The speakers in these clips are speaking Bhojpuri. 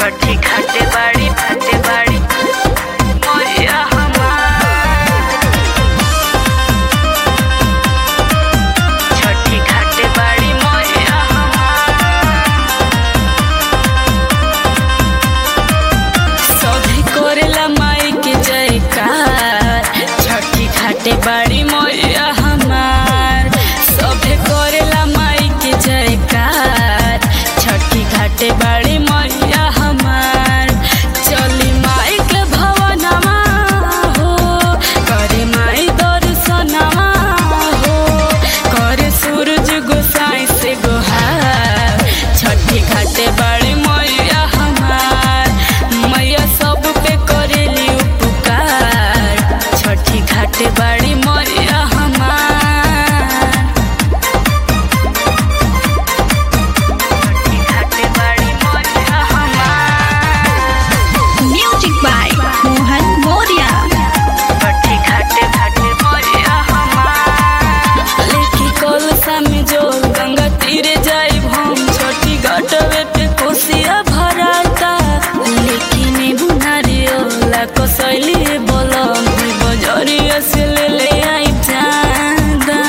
छठी घाटे बाड़ी घाटे बाड़ी मोरिया हमार छठी घाटे बाड़ी मोरिया सभी करेला माई के जयकार छठी घाटे बाड़ी मोरिया हमार सभे करेला माई के जयकार छठी घाटे बाड़ी मोरिया हमार चली माई के भवनमा हो करे माई दर्शनमा हो करे सूरज गोसाई से गोहार छठी घाटे बाड़ी मैया हमार मैया सब पे करेली उपकार छठी घाटे बाड़ी मैया हमार छठी घाटे बाड़ी मैया हमार Music by Mohan Moria. छठी घाटे घाटे मोरिया हमार लेकी कलसा में जो गंगा तीरे जाई हम छोटी घाटवे पे कोसिया भराता लेकिन बुनारियोला कसैली बोलम बजरिया से ले ले आई चांदा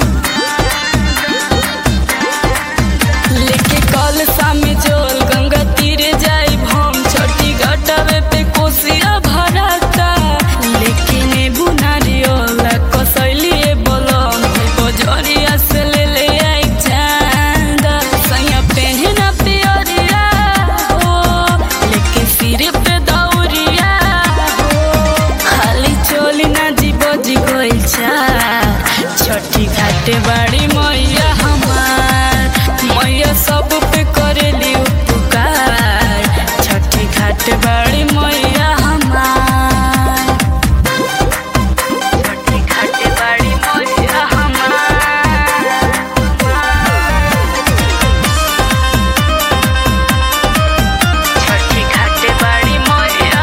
लेके कलसा में जोल गंगा तीरे जाई हम छोटी घाटवे पे कोसिया भराता लेकिन बुनारियोला कसैली बोलम बजरिया से ले ले आई चांदा सैया पहना पियरिया हो लेके सिर पे दौरिया हो खाली चोली ना जीव जी गइल छठी घाटे बाड़ी मैया हमार मैया सब पे करेली उपकार छठी घाटे बाड़ी मैया हमार छठी घाटे बाड़ी मैया हमार छठी घाटे बाड़ी मैया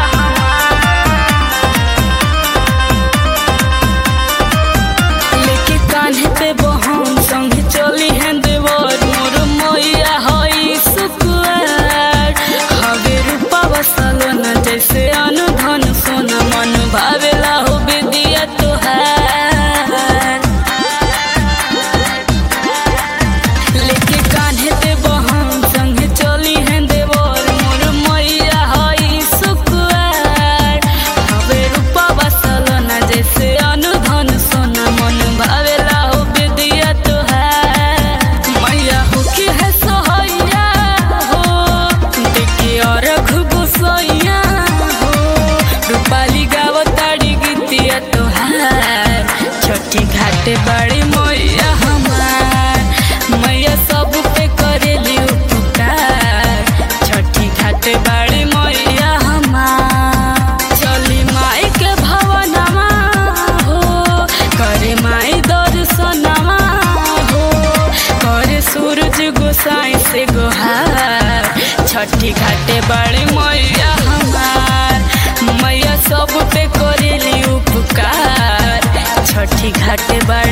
लेके कान्हे पे बहन संगे चली हैं देवर मोर मैया हई सुकुआर हवे रूपा बसलो न जैसे अनुधन सोना मन भावेला हो बेदिया तोहार लेके कान्हे पे बहन संगे चली हैं देवर मोर मैया हई सुकुआर हवे रूपा बसलो न जैसे अनुधन सोना मन भावेला हो बेदिया तोहार मैया हो की है सोहैया हो देखे और घुगुसैया हो रूपाली गावताड़ी गीतिया तोहार छठी घाटे बाड़ी मैया हमार मैया सब पे करेली उपकार छठी घाटे बाड़ी मैया हमार चली माई के भवनमा हो करे माई दर्शनमा हो करे सूरज गोसाई से गोहार छठी घाटे बाड़ी मैया हमार मैया सब पे करेली उपकार छठी घाटे बाड़ी